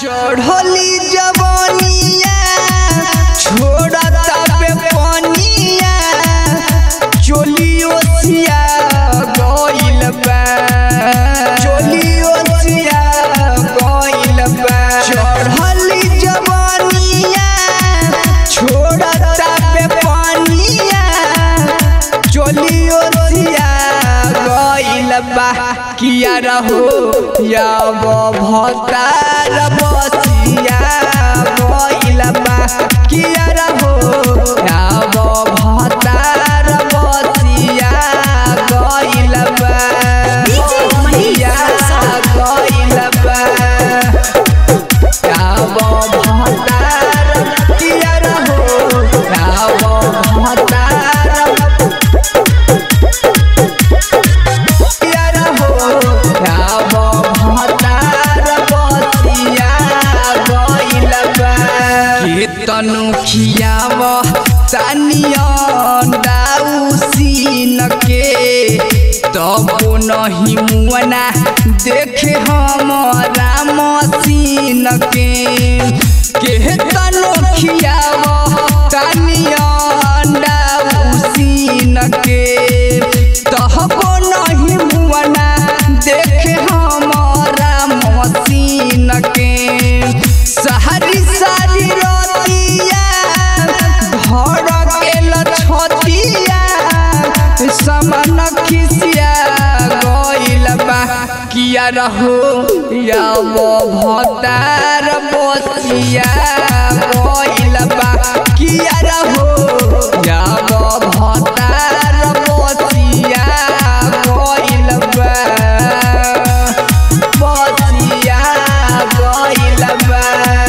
चढ़ली जवानिया छोड़ता पे पनिया चोलियो सिया गइल बा चोलियो सिया गइल बा चढ़ली जवानिया छोड़ता पे पनिया चोलियो सिया गइल बा किया रहो या वो भतार बसिया गइल बा किया रहो या वो भतार बसिया गइल बा बसिया गइल बा या वो भतार किया रहो या वो भतार प्यारा हो राम भतार बसिया गइल बा कीर्तनु खियाव तानियन दाउसीन के तब नहीं मुअना देखे हमारा मसीन के कीर्तनु खियाव तानियन दाउसीन के तहबो नहीं मुअना देखे हमारा मसीन के सारी सारी रतिया घर के लछतिया समन खिसिया गइल बा किया रहो या वो भतार बसिया गइल बा किया रहो या वो भतार बसिया गइल बा बसिया गइल बा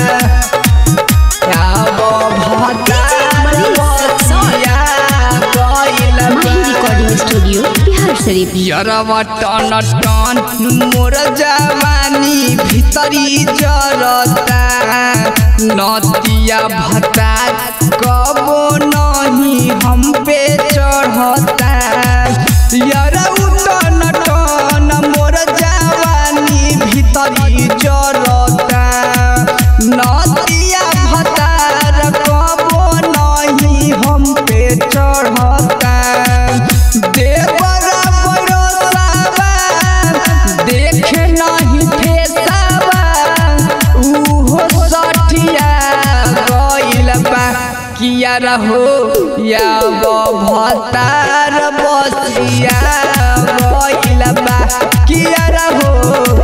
या वो भतार बसिया गइल माही बा रिकॉर्डिंग स्टूडियो बिहार शरीफ यरवा टन टन मोर जवानी भितरी जरता नतिया भता कबो नहीं हम पे चढ़ता यरऊ टन टन मोर जवानी भितरी जरता नतिया भतार कबो नहीं हम पे चढ़ता देवरा बरसावा देखे नहीं फेसावा उहो सठिया गइल बा किया रहो या वो भतार बसिया गइल बा किया रहो